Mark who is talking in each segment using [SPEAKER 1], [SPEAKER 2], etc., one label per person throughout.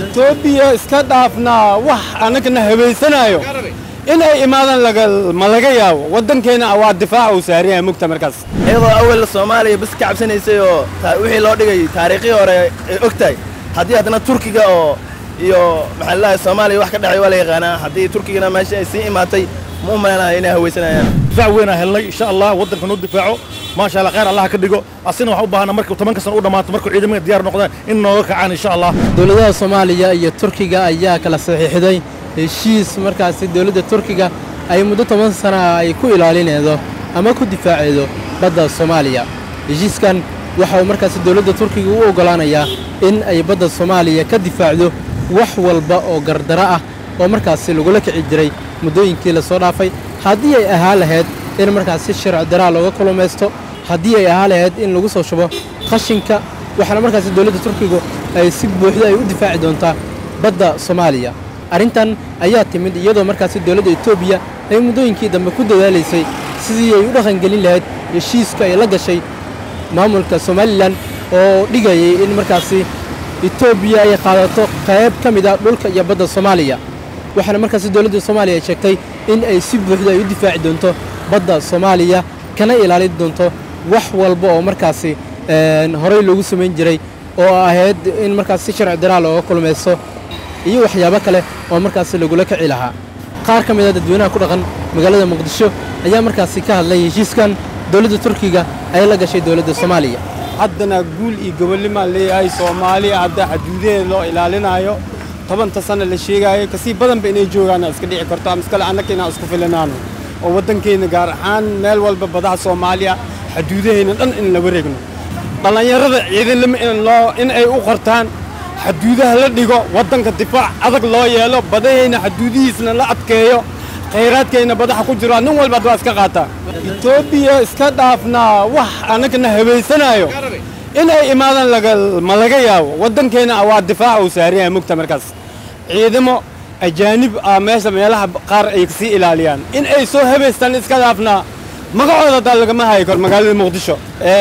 [SPEAKER 1] etoobiya iska dhaafnaa wax annagana habaysanayo in ay imaadaan ma laga yaabo waddankeena waa difaaca uu saaran yahay mugta markaas
[SPEAKER 2] iyadoo awal soomaaliya bas ka cabsanaysay oo wixii loo dhigay taariikhii hore ay og tahay haddii haddana turkiga oo iyo maxaa lalahay soomaaliya wax ka dhexay waa la yaqaanaa haddii turkigana meesha ay sii imaatay ma u malaynayo inay hawaysanayaan
[SPEAKER 3] difaac weynaa helnay insha allah waddanka noo difaaco maasha allah khayr allah ka dhigo asina waxaan u baahana markuu tobanka sano u dhammaato markuu ciidamada diyaar noqdaan in nooga kacaan insha allah
[SPEAKER 4] dowladaha soomaaliya iyo turkiga ayaa kala saxiixday heshiis markaasi dowladda turkiga ay muddo toban sana ay ku ilaalinaydo ama ku difaaceedo badda soomaaliya heshiiskan waxa uu markaasi dowladda turkiga u oggolaanayaa in ay badda soomaaliya ka difaacdo wax walba oo gardaro ah oo markaasi lagula kici jiray muddooyinkii lasoo dhaafay haddii ay ahaa lahayd in markaasi sharci daraa looga kulumaysto haddii ay ahaa lahayd in lagu soo shubo qashinka waxaana markaasi dowladda turkigu ay si buuxda ay u difaaci doontaa badda soomaaliya arrintan ayaa timid iyadoo markaasi dowladda etoobiya ay muddooyinkii dambe ku dadaalaysay sidii ay u dhaqangelin lahayd heshiiska ay la gashay maamulka somalilan oo dhigayay in markaasi etoobiya ay qaadato qayb ka mid a dhulka iyo badda soomaaliya waxaana markaasi dowladda soomaaliya ay sheegtay in ay si buuxda ay u difaaci doonto badda soomaaliya kana ilaalin doonto wax walba oo markaasi horey loogu samayn jiray oo ahayd in markaas si sharci daraa looga kulmaysto iyo waxyaabo kale oo markaasi lagula kici lahaa qaar ka mid a dadweynaha ku dhaqan magaalada muqdisho ayaa markaasi ka hadlay heshiiskan dowladda turkiga ay la gashay dowladda soomaaliya
[SPEAKER 1] haddana guul iyo gobolnimaan leeyahay soomaaliya hadda xaduudaheeda loo ilaalinayo tobanta sanna la sheegaayo kasii badanba inay joogaan iska dhici karto ama iskale annaka inaan isku filanaano oo waddankeenna gaar ahaan meel walba badaha soomaaliya xaduudaheenna dhan in la wareegno dhallinyarada ciidanlima in ay u qortaan xaduudaha la dhigo waddanka difaac adag loo yeelo badahayna xaduudihiisna la adkeeyo khayraadkayna badaha ku jiro nin walba ad waa iska qaataa etoobiya iska dhaafnaa wax annagana habaysanayo in ay imaadaan ma laga yaabo waddankeena waa difaaca uu saaran yahay mugta markaas ciidamo ajaanib ah meesha meelaha qaar ay kasii ilaaliyaan in ay soo habaystaan iska dhaafnaa magacooda haddaa lagama hayi karo magaalada muqdisho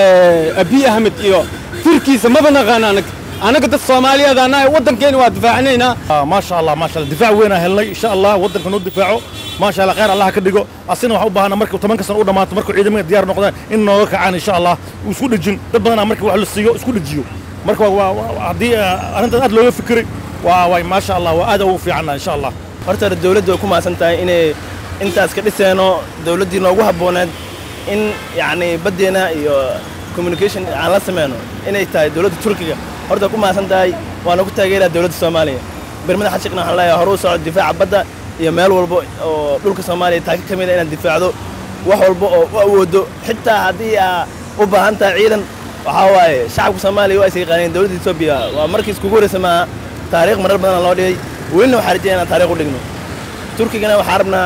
[SPEAKER 1] abiy ahmed iyo firkiisa maba naqaan anag annaga dad soomaaliyeed annahay waddankeena waa difaacinaynaa
[SPEAKER 3] maasha allah maasha allah difaac weynaa helnay insha allah waddanka noo difaaco maasha allah khayr allah ka dhigo asina waxaan u baahana markuu tobanka sano u dhammaato markuu ciidamada diyaar noqdaan in nooga kacaan insha allah isku dhejin dad badanaa marka wax la siiyo isku dhejiyo marka haddii arrintaas aad looga fikiray waa way maasha allah waa aad ugu fiicanna insha allah
[SPEAKER 2] horta hore dowladdu way ku mahadsan tahay inay intaas ka dhiseeno dowladdii noogu habbooneed in yacni baddeena iyo communication aan la sameyno inay tahay dowladda turkiga horta ku mahadsan tahay waana ku taageeraa dowladda soomaaliya bermada xashiqna waxaan leeyahay hore u soco difaaca badda iyo meel walba oo dhulka soomaaliya taaka ka mid a inaad difaacdo wax walba oo u awoodo xitaa haddii aa u baahan tahay ciidan waxaa waaye shacabka soomaaliya waa is yaqaaneen dowladda etoobiya waa markii iskugu horreysa maaha taariikh marar badana loo dhigay welina waxaa rajaya inaan taariikh u dhigno turkigana waxaa rabnaa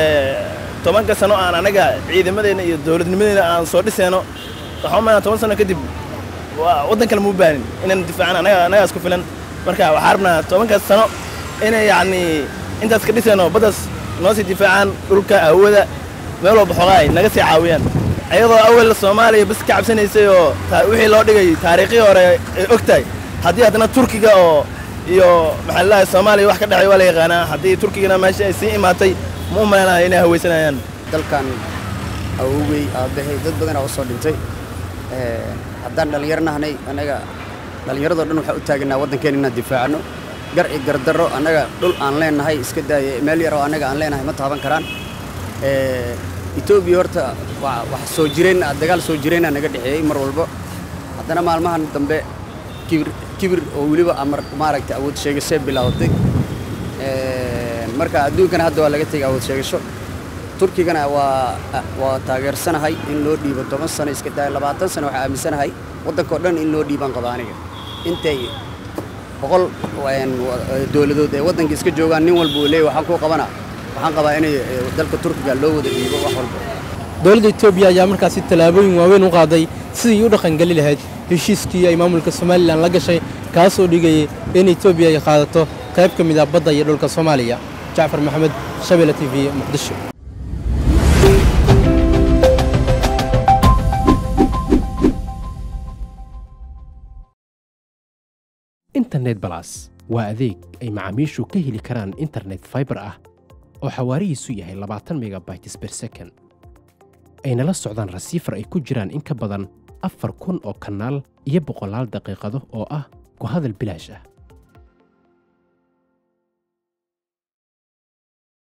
[SPEAKER 2] tobanka sano aan anaga ciidamadeenna iyo dowladnimadeena aan soo dhiseyno waxaan u maynaa toban sano kadib waddan kale muu baanin inaan difaacan anaga anagaa isku filan marka waxaa rabnaa tobankaas sano inay yacni intaas ka dhiseyno baddaas noo sii difaacaan dhulka hawada meel walba xoogaa ay naga sii caawiyaan iyadoo awal soomaaliya bas ka cabsanaysay oo wixii loo dhigay taariikhii hore ay og tahay haddii haddana turkiga oo iyo maxaa lalahay soomaaliya wax ka dhexay waa la yaqaanaa haddii turkigana meesha ay sii imaatay ma u malaynayo inay hawaysanayaan
[SPEAKER 5] dalkan awowgey aabbahay dad badanaa u soo dhintay haddaan dhallinyaro nahnay annaga dhallinyaradoo dhan waxaa u taaganaa waddankeena inaan difaacano gar iyo gardarro annaga dhul aan leennahay iska daaya meel yaroo annaga aan leenahay ma taaban karaan etoobiya horta wax soo jireen dagaal soo jireenaa naga dhexeeyey mar walba haddana maalmahan dambe kibir kibir oo weliba amar maaragtay awood sheegashay bilowday marka adduunkana hadda waa laga tegay awood sheegasho turkigana waa waa taageersanahay in loo dhiibo toban sano iska daaya labaatan sano waxaa aaminsanahay waddanka oo dhan in loo dhiibaan qaba aniga intay boqol dowladood ee waddanka iska joogaan nin walba uu leeyahy waxaan kuu qabana waxaan qabaa inay dalka turkiga loo wada dhiibo wax walba
[SPEAKER 4] dowladda etoobiya ayaa markaasi tallaabooyin waaweyn u qaaday sidii u dhaqangeli lahayd heshiiskii ay maamulka somalilan la gashay kaasoo dhigayay in etoobiya ay qaadato qayb ka mid ah badda iyo dhulka soomaaliya jacfar maxamed shabeelle t v muqdisho
[SPEAKER 6] internet balas waa adeeg ay macaamiishu ka heli karaan internet fiber ah oo xawaarihiisu yahay labaatan megabytes per second ayna la socdaan rasiifar ay ku jiraan in ka badan afar kun oo kanaal iyo boqolaal daqiiqado oo ah ku hadal bilaash ah